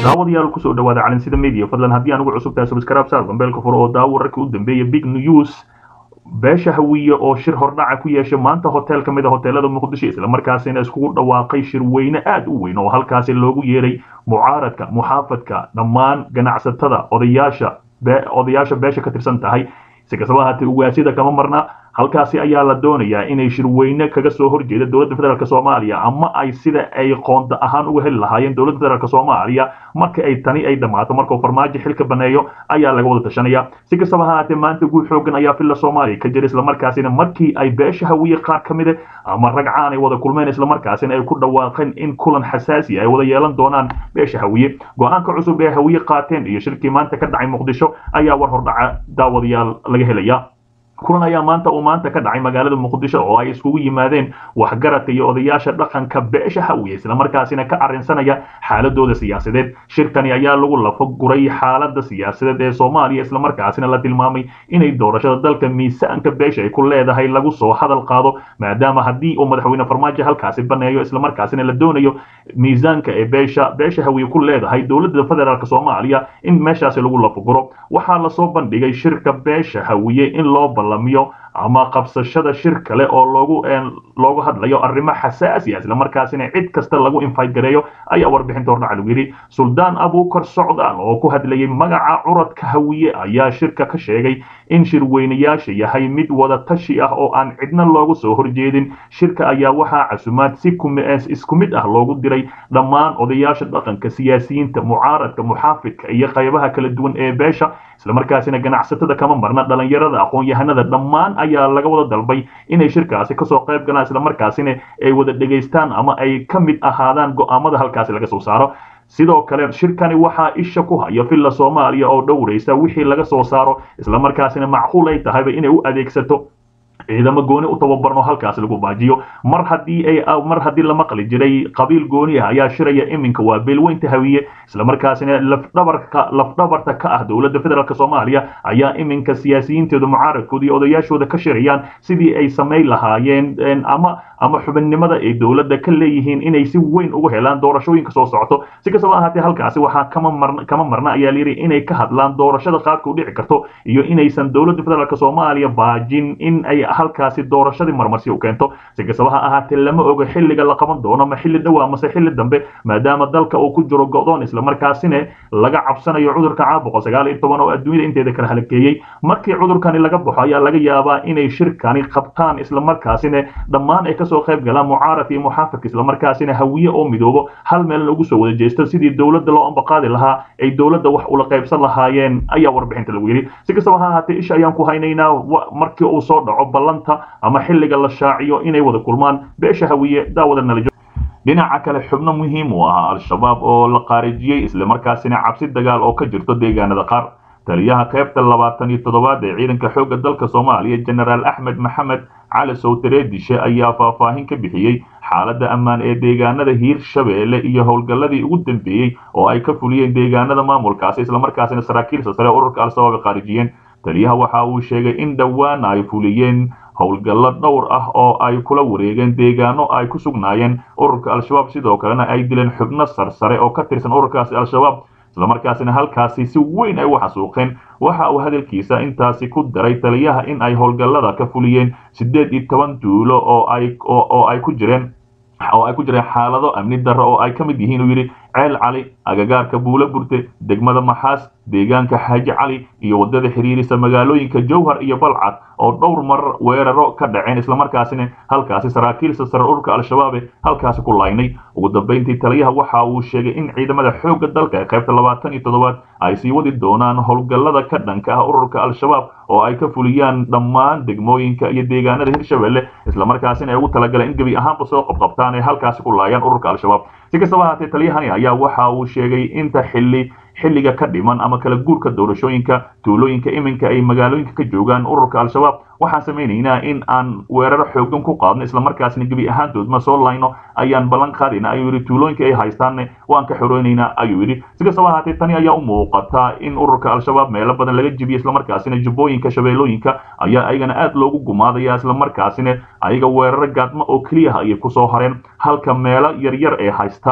daawadayaal kusoo dhawaada calinsida media fadlan haddii aan ugu cusub tahay subscribe saar gambeelka furo oo daawo wararkii u dambeeya big news beesha hawiye oo shir hordhaca ku yeeshay maanta hotel ka mid a hoteelada muqdisho islamarkaasina iskugu dhawaaqay shir weyne aad u weyn oo halkaasi loogu yeeray mucaaradka muxaafadka dhammaan ganacsatada odayaasha odayaasha beesha ka tirsan tahay si kastaba ahaatee ugaasida kama marna halkaasi ayaa la doonayaa inay shirweyne kaga soo horjeeda dowladda federaalk soomaaliya ama ay sida ay qoonda ahaan uga heli lahaayeen dowladda federaalk soomaaliya marka ay tani ay dhammaato markuu farmaajo xilka baneeyo ayaa laga wada tashanaya si kastaba ahaatee maanta guud xoogan ayaa filla soomaaliya ka jira islamarkaasina markii ay beesha hawiye qaar ka mide ama ragcaan ay wada kulmeen islamarkaasina ay ku dhawaaqeen in kulan xasaasi ay wada yeelan doonaan beesha hawiye go-aanka cusub ee hawiye qaateen iyo shirkii maanta ka dhacay muqdisho ayaa war hordhaca daawadayaal laga helaya kulan ayaa maanta uu maanta ka dhacay magaalada muqdisho oo ay iskugu yimaadeen waxgaradka iyo odayaasha dhaqanka beesha hawiye islamarkaasina ka arrinsanaya xaaladooda siyaasadeed shirkani ayaa lagu lafo guray xaalada siyaasadeed ee soomaaliya islamarkaasina la tilmaamay inay doorashada dalka miisaanka beesha ay ku leedahay lagu soo hadal qaado maadaama haddii uu madaxweyne farmaajo halkaasi baneeyo islamarkaasina la doonayo miisaanka ee beesha beesha hawiye ku leedahay dowladda federaalk soomaaliya in meeshaasi lagu lafo guro waxaa lasoo bandhigay shirka beesha hawiye in loo balamiyo ama qabsashada shir kale oo loogu loogu hadlayo arrimo xasaasi ah islamarkaasina cid kasta lagu invite gareeyo ayaa warbixinta hordhaca lagu yidhi suldaan abuukar socdaal oo ku hadlayay magaca curadka hawiye ayaa shirka ka sheegay in shirweynayaasha yahay mid wada tashi ah oo aan cidna loogu soo horjeedin shirka ayaa waxaa casumaad si isku mid ah loogu diray dhammaan odayaasha dhaqanka siyaasiyiinta mucaaradka muxaafidka iyo qaybaha kala duwan ee beesha islamarkaasina ganacsatada kama marna dhalinyarada aqoon-yahanada dhammaan ayaa laga wada dalbay inay shirkaasi kasoo qayb galaan islamarkaasina ay wada dhegaystaan ama ay ka mid ahaadaan go'aamada halkaasi laga soo saaro sidoo kale shirkani waxaa isha ku haya villa soomaaliya oo dhowraysa wixii laga soo saaro islamarkaasina macquul ay tahayba inay u adeegsato ciidamo gooni u tababarno halkaasi lagu baajiyo mar haddii ay mar haddii la maqli jiray qabiil gooni ah ayaa shiraya iminka waa beelweynta hawiye islamarkaasina lafdhabarka lafdhabarta ka ah dowladda federaalk soomaaliya ayaa iminka siyaasiyiintooda mucaaradkooda iyo odayaashooda ka shirayaan sidii ay samayn lahaayeen ama ama xubinnimada ay dowladda ka leeyihiin inay si weyn ugu helaan doorashooyinka soo socoto si kastaba ahaatee halkaasi waxaa kama marna kama marna ayaa layidhi inay ka hadlaan doorashada qaadka u dhici karto iyo inaysan dowladda federaalk soomaaliya baajin in ay halkaasi doorashadii marmarsi u keento si kastaba ha ahaatee lama ogo xilliga la qaban doono ma xilli dhowaa mase xilli dambe maadaama dalka uu ku jiro go'doon islamarkaasina laga cabsanayo cudurka caabuqa sagaal iyo toban oo adduunyada inteeda kala halakeeyey markii cudurkani laga baxo ayaa laga yaabaa inay shirkani qabtaan islamarkaasina dhammaan ay kasoo qayb galaan mucaaradka iyo muxaafidka islamarkaasina hawiye oo midoobo hal meelna ugu soo wada jeesto sidii dowladda loo ambaqaadi lahaa ay dowladda wax ula qaybsan lahaayeen ayaa warbixinta lagu yidhi si kastaba ha ahaatee isha ayaan ku haynaynaa markii uu soo dhaco ballanta ama xilliga la shaaciyo inay wada kulmaan beesha hawiye daawada nalajo dhinaca kale xubno muhiim u ahaa al-shabaab oo la qaarijiyey islamarkaasina cabsi dagaal oo ka jirto deegaanada qaar taliyaha qaybta labaatan iyo toddobaad ee ciidanka xoogga dalka soomaaliya jenaraal axmed maxamed cali sowtareedishe ayaa faahfaahin ka bixiyey xaaladda ammaan ee deegaanada hiirshabeelle iyo howlgalladii ugu dambeeyey oo ay ka fuliyeen deegaanada maamulkaasi islamarkaasina saraakiilsa sare ururka al-shabaab ay qaarijiyeen taliyaha waxa uu sheegay in dhowaan ay fuliyeen howlgallo dhowr ah oo ay kula wareegeen deegaano ay ku sugnaayeen ururka al-shabaab sidoo kalena ay dileen xubno sarsare oo ka tirsan ururkaasi al-shabaab islamarkaasina halkaasi si weyn ay u xasuuqeen waxa uu hadalkiisa intaasi ku daray taliyaha in ay howlgallada ka fuliyeen siddeed iyo toban duulo oo ay oo ay ku jireen oo ay ku jireen xaalado amni darro oo ay ka mid yihiin uu yidhi ceel cali agagaarka buulo burte degmada maxaas deegaanka xaaji cali iyo waddada xiriirisa magaalooyinka jowhar iyo balcad oo dhowr mar weeraro ka dhaceen islamarkaasina halkaasi saraakiilsa sare ururka al-shabaabe halkaasi ku laynay ugu dambayntii taliyaha waxa uu sheegay in ciidamada xoogga dalka ee qaybta labaatan iyo toddobaad ay sii wadi doonaan howlgallada ka dhanka ah ururka al-shabaab oo ay ka fuliyaan dhammaan degmooyinka iyo deegaanada hirshabelle islamarkaasina ay ugu talagaleen in gebi ahaanba soo qabqabtaan ee halkaasi ku laayaan ururka al-shabaab si kastaba ahaatee taliyahani ayaa waxa uu sheegay inta xilli xilliga ka dhiman ama kala guurka doorashooyinka tuulooyinka iminka ay magaalooyinka ka joogaan ururka al-shabaab waxaan samaynaynaa in aan weeraro xoogan ku qaadno islamarkaasna gebi ahaantoodma soo layno ayaan ballan qaadayna ayuu yidhi tuulooyinka ay haystaanne waan ka xoreynaynaa ayuu yidhi si kastaba ahaatee tani ayaa u muuqata in ururka al-shabaab meelo badan laga jibiyo islamarkaasina jubbooyinka shabeellooyinka ayaa ayagana aad loogu gumaadaya islamarkaasina ayaga weeraro gaadmo oo keliyaha ayay kusoo hareen halka meelo yaryar ay haystaan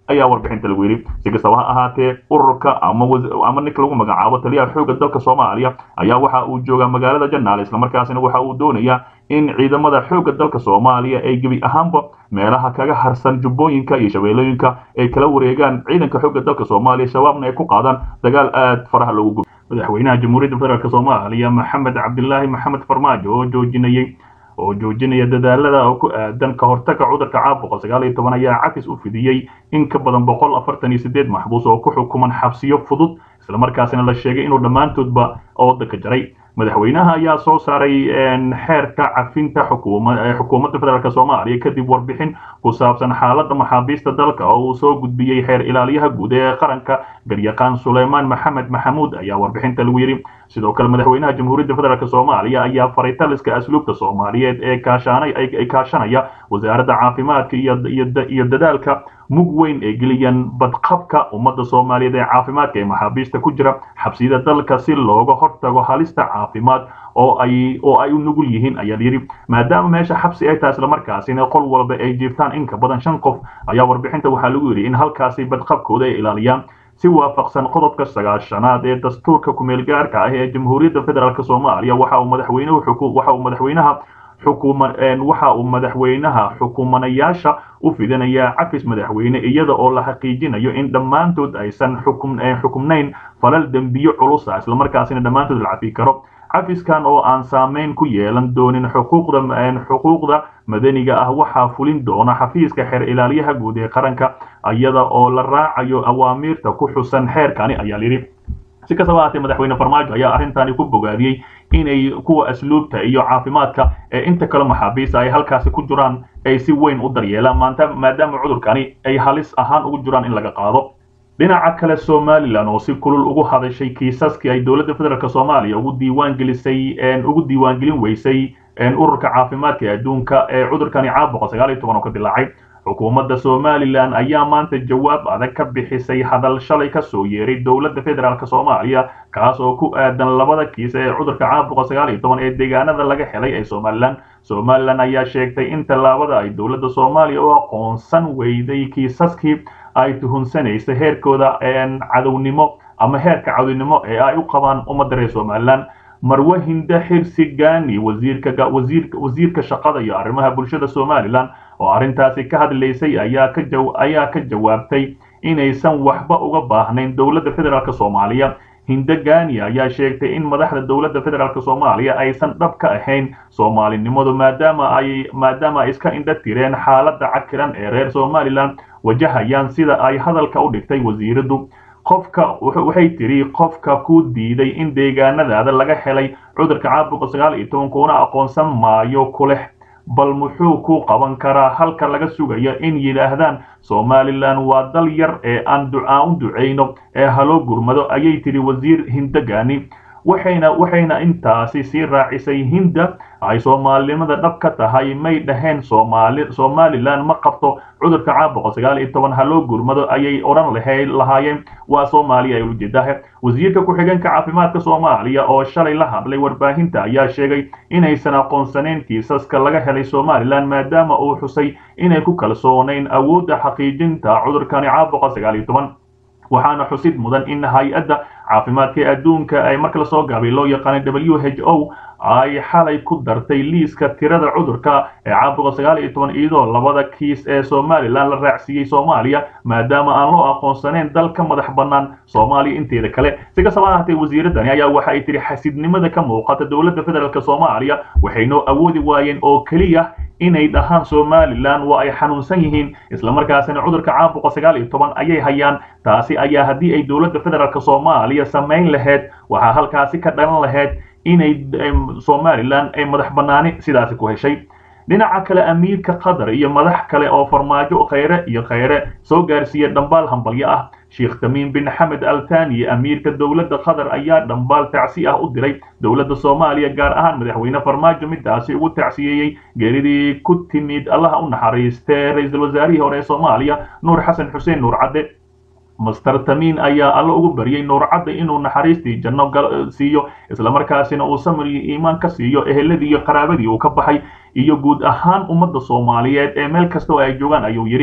ayaa warbixinta lagu yidhi si kastaba ha ahaatee ururka ama ninka lagu magacaabo taliyaha xoogga dalka soomaaliya ayaa waxa uu joogaa magaalada janaale islamarkaasina waxa uu doonayaa in ciidamada xoogga dalka soomaaliya ay gebi ahaanba meelaha kaga harsan jubbooyinka iyo shabeellooyinka ay kala wareegaan ciidanka xoogga dalka soomaaliya shabaabna ay ku qaadaan dagaal aad faraha loogu gubo madaxweynaha jamhuuriyadda federaalk soomaaliya maxamed cabdilaahi maxamed farmaajo oo joojinayay oo joojinaya dadaalada oo ku aadan ka hortaga cudurka caabuqa sagaal iyo toban ayaa cafis u fidiyey in ka badan boqol afartan iyo sideed maxbuus oo ku xukuman xabsiyo fudud islamarkaasina la sheegay inuu dhammaantoodba oodanka jaray madaxweynaha ayaa soo saaray xeerka cafinta xukuumadda federaalk soomaaliya kadib warbixin ku saabsan xaaladda maxaabiista dalka oo uu soo gudbiyey xeer ilaaliyaha guud ee qaranka garyaqaan suleymaan maxamed maxamuud ayaa warbixinta lagu yidhi sidoo kale madaxweynaha jamhuuriyadda federaalk soomaaliya ayaa faray taliska asluubta soomaaliyeed ee kaashanay kaashanaya wasaaradda caafimaadka iyo dadaalka mug weyn ee geliyaan badqabka ummadda soomaaliyeed ee caafimaadka ee maxaabiista ku jira xabsiyada dalka si looga hortago halista caafimaad oo ay oo ay u nugul yihiin ayaa yidhi maadaama meesha xabsi ay tahay islamarkaasina qol walba ay jiiftaan in ka badan shan qof ayaa warbixinta waxaa lagu yidhi in halkaasi badqabkooda ay ilaaliyaan si waafaqsan qodobka sagaashanaad ee dastuurka kumeel gaarka ah ee jamhuuriyadda federaalk soomaaliya waxa uu madaxweynuhu waxa uu madaxweynaha xukuma waxa uu madaxweynaha xukumanayaasha u fidinayaa cafis madaxweyne iyada oo la xaqiijinayo in dhammaantood aysan xukumnayn falal dembiyo culusa islamarkaasina dhammaantood la cafi karo cafiskan oo aan saameyn ku yeelan doonin xuquuqda xuquuqda madaniga ah waxaa fulin doona xafiiska xeer ilaaliyaha guud ee qaranka iyada oo la raacayo awaamiirta ku xusan xeerkani ayaa yidhi si kastaba haatee madaxweyne farmaajo ayaa arrintani ku bogaadiyey inay kuwa asluubta iyo caafimaadka ee inta kale maxaabiista ay halkaasi ku jiraan ay si weyn u daryeelaan maanta maadaama cudurkani ay halis ahaan ugu jiraan in laga qaado dhinaca kale somalilan oo si kulul ugu hadashay kiisaskii ay dowladda federaalk soomaaliya ugu diiwaan gelisay ugu diiwaangelin weysay ururka caafimaadka adduunka ee cudurkani caabuqa sagaal iyo toban oo ka dilaacay xukuumadda somalilan ayaa maanta jawaab adag ka bixisay hadal shalay ka soo yeeray dowladda federaalk soomaaliya kaas oo ku aadan labada kiis ee cudurka caabuqa sagaal iyo toban ee deegaanada laga helay ee somalilan somalilan ayaa sheegtay in tallaabada ay dowladda soomaaliya u aqoonsan weyday kiisaskii ay tuhunsanaysa heerkooda cadownimo ama heerka cadownimo ee ay u qabaan ummadda reer somalilan marwe hinde xirsi gani wasiirka wasiirka wasiirka shaqada iyo arrimaha bulshada somalilan oo arrintaasi ka hadlaysay ayaa ka jaw ayaa ka jawaabtay inaysan waxba uga baahnayn dowladda federaalk soomaaliya hinde gani ayaa sheegtay in madaxda dowladda federaalk soomaaliya aysan dhab ka ahayn soomaalinimadu maadaama ay maadaama ay iska indha tireen xaaladda cakiran ee reer somalilan wajahayaan sida ay hadalka u dhigtay wasiiradu qofka waxay tiri qofka ku diiday in deegaanadaada laga helay cudurka caabuqa sagaal iyo toban kuuna aqoonsan maayo kuleh bal muxuu ku qaban karaa halka laga sugayo in yidhaahdaan somalilan waa dal yar ee aan ducaan u ducayno ee haloo gurmado ayay tiri wasiir hindagani waxayna waxayna intaasi sii raacisay hinda ay soomaalinimada dhab ka tahay may dhaheen soomaali somalilan ma qabto cudurka caabuqa sagaal iyo toban haloo gurmado ayay odhan lahay lahaayeen waa soomaaliya ay ujeedaha wasiirka ku-xigeenka caafimaadka soomaaliya oo shalay la hadlay warbaahinta ayaa sheegay inaysan aqoonsanayn kiisaska laga helay somalilan maadaama uu xusay inay ku kalsoonayn awoodda xaqiijinta cudurkani caabuqa sagaal iyo toban waxaana xusid mudan in hay-adda caafimaadka ee adduunka ay marka lasoo gaabay loo yaqaanay w h o ay xalay ku dartay liiska tirada cudurka ee caabuqa sagaal iyo toban iyadoo labada kiis ee somalilan la raacsiiyey soomaaliya maadaama aan loo aqoonsanayn dal ka madax bannaan soomaaliya inteeda kale si kastaba ahaatee wasiiradani ayaa waxa ay tihi xasidnimada ka muuqata dowladda federaalk soomaaliya waxaynoo awoodi waayeen oo keliya inay dhahaan somalilan waa ay xanuunsan yihiin islamarkaasina cudurka caabuqa sagaal iyo toban ayay hayaan taasi ayaa haddii ay dowladda federaalk soomaaliya samayn lahayd waxaa halkaasi ka dhalan lahayd inay somalilan ay madax bannaani sidaasi ku heshay dhinaca kale amiirka qatar iyo madax kale oo farmaajo khayre iyo khayre soo gaarsiiya dhambaal hambalyo ah sheekh tamiim bin xamed al thani amiirka dowladda qatar ayaa dhambaal tacsi ah u diray dowladda soomaaliya gaar ahaan madaxweyne farmaajo midaasi ugu tacsiyeeyey geeridii ku timid allaha u naxariistee ra-iisul wasaarihii hore ee soomaaliya nuur xasan xuseen nuur cadde master tamiin ayaa alla ugu baryay nuur cadde inuu naxariistii janno siiyo islamarkaasina uu samir iyo iimaan ka siiyo eheladii iyo qaraabadii uu ka baxay iyo guud ahaan ummadda soomaaliyeed ee meel kasta oo ay joogaan ayuu yidhi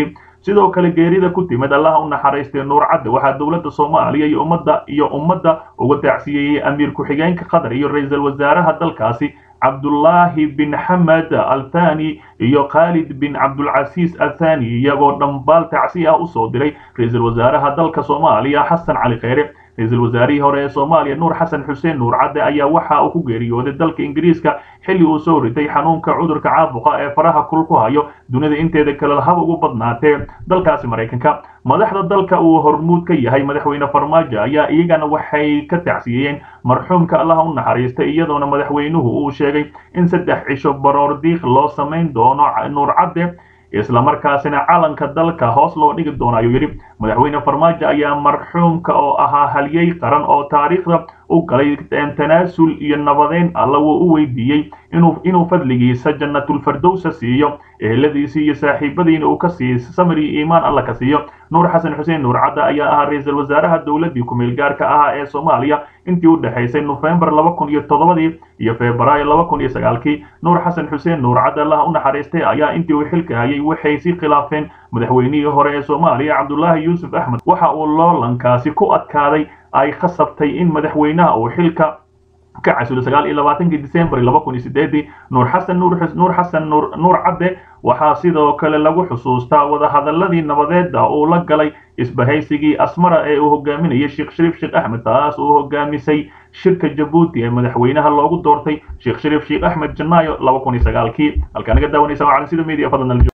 sidoo kale geerida ku timid allaha u naxariistay nuur cadde waxaa dowladda soomaaliya iyo ummadda iyo ummadda uga tacsiyeeyey amiir ku-xigeenka qatar iyo ra-iisul wasaaraha dalkaasi cabdullaahi bin xamed althani iyo khaalid bin cabdulcasiis athani iyagoo dhambaal tacsi ah usoo diray ra-iisul wasaaraha dalka soomaaliya xasan cali kheyre ra-iisul wasaarihii hore ee soomaaliya nuur xasan xuseen nuur cadde ayaa waxa uu ku geeriyooday dalka ingiriiska xilli uu soo ritay xanuunka cudurka caabuqa ee faraha kul ku hayo dunida inteeda kale haba ugu badnaatee dalkaasi maraykanka madaxda dalka uu hormuud ka yahay madaxweyne farmaajo ayaa iyagana waxay ka tacsiyeyeen marxuumka allaha u naxariistay iyadoona madaxweynuhu uu sheegay in saddex cisho baroor diiq loo samayn doono nuur cadde islamarkaasina calanka dalka hoos loo dhigi doono ayuu yidhi madaxweyne farmaajo ayaa marxuumka oo ahaa halyey qaran oo taariikhda u galay tanaasul iyo nabadeyn alla wuu u weydiiyey inuu inuu fadligiisa jannatulfardowsa siiyo eheladiisii iyo saaxiibadiina uu ka siiyo samri iimaan alla ka siiyo nuur xasan xuseen nuur cadda ayaa ahaa ra-iisul wasaaraha dowladdii ku-meel gaarka ahaa ee soomaaliya intii u dhexaysay nofembar laba kun iyo toddobadii iyo febraayo laba kun iyo sagaalkii nuur xasan xuseen nuur cadde allaha u naxariistay ayaa intii uu xilka hayay waxay si khilaafeen madaxweynihii hore ee soomaaliya cabdullaahi yuusuf axmed waxa uu loolankaasi ku adkaaday ay khasabtay in madaxweynaha uu xilka ka casulo sagaal iyo labaatankii december laba kun iyo sideedii nuur xasan nuur nuur xasan nuur nuur cadde waxaa sidoo kale lagu xusuustaa wadahadaladii nabadeeda uu la galay isbahaysigii asmara ee uu hogaaminayay sheekh shariif sheekh axmed taas uu hogaamisay shirka jabuuti ee madaxweynaha loogu doortay sheekh shariif sheekh axmed janaayo laba kun iyo sagaalkii halkaa naga daawanaysa waa calansida media fadlan